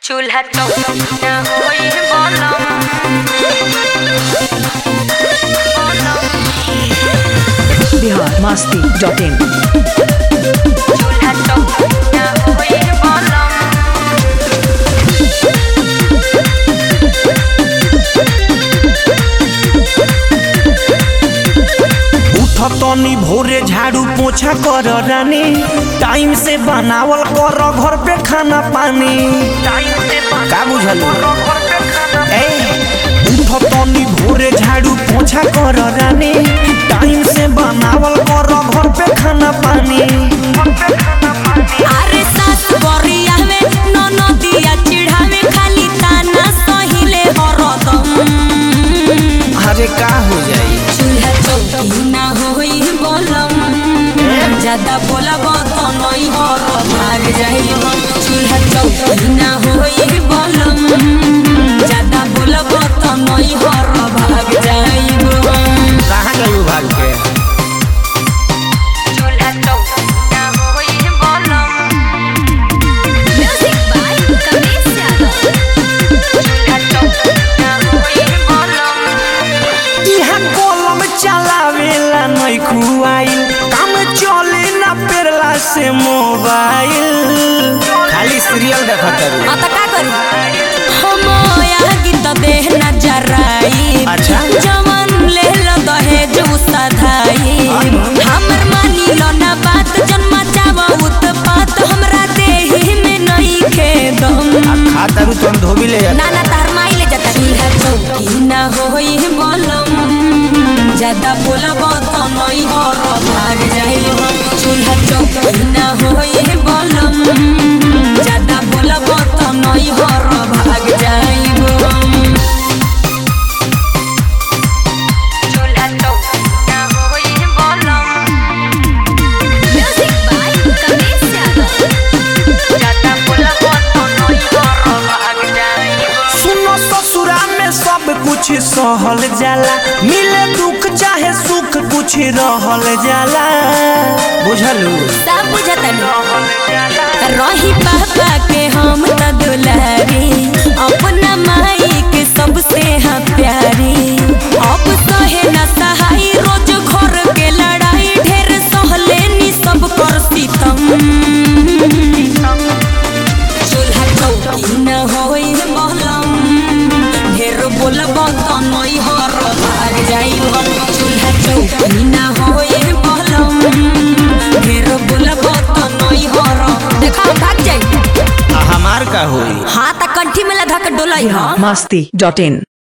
चूल्हा चौका होई बोलम बिहार मस्ती डॉट इन चूल्हा चौका होई बोलम उठ तनी भोरे झाड़ू पोछा कर रानी टाइम से बनावल कर घर पे खाना पानी का बुझल ए उठ तनी भोरे झाड़ू पोछा कर रानी टाइम से बनावल कर घर पे खाना पानी अरे सास बरिया में ननदिया चिढ़ावे खाली ताना सहिले हरदम अरे का हो जाई चूल्हा चौकी ना होई बोलम ज्यादा बोलब तो नहीं हर भाग जाई हम चूल्हा चौकी ना होई बोलम ज्यादा बोलब तो नहीं हर भाग जाई हम कहाँ गई भाग के चूल्हा चौका होई बोलम म्यूजिक बाय कमलेश यादव चूल्हा चौका होई बोलम इहा कलम चलावेला नहीं खुआइल काम चले ना पेरला से मोबाइल खाली सीरियल देखत रही हाँ तो का करी हम यहाँ गीत देह न जराई अच्छा। जवन ले लो दहेज उ सधाई हमर मानी लो ना बात जन्म चावा उत्पात हमरा देही में नहीं खेदम खाता तुम धोबी ले जाता ना ना तार माई ले जाता चूल्हा चौकी ना होई बोलम ज्यादा बोलब तो नहीं हर भाग जाई हम चूल्हा चौकी ना होई बोलम ज्यादा बोलब तो नहीं हर भाग जाई हम चूल्हा चौका होई बोलम म्यूजिक बाय कमलेश यादव ज्यादा बोलब तो नहीं हर भाग जाई सुनो ससुरा में सब कुछ सहल जाला मिले दुख चाहे सुख कुछ रहल जाला बुझलू सब बुझतन रही पापा के हम त दुलारी अपना माई के सबसे हाँ प्यारी अब सहे न सहाई रोज घर के लड़ाई ढेर सहले नी सब कर सीतम चूल्हा चौकी न होई महलम ढेर बोलब तो नई हर भाग जाई हम चूल्हा चौकी न होई महलम ढेर बोलब तो नई हर देखा भाग जाई आ हमार का होई हाँ त कंठी में लधा के डोलाई हाँ मस्ती डॉट इन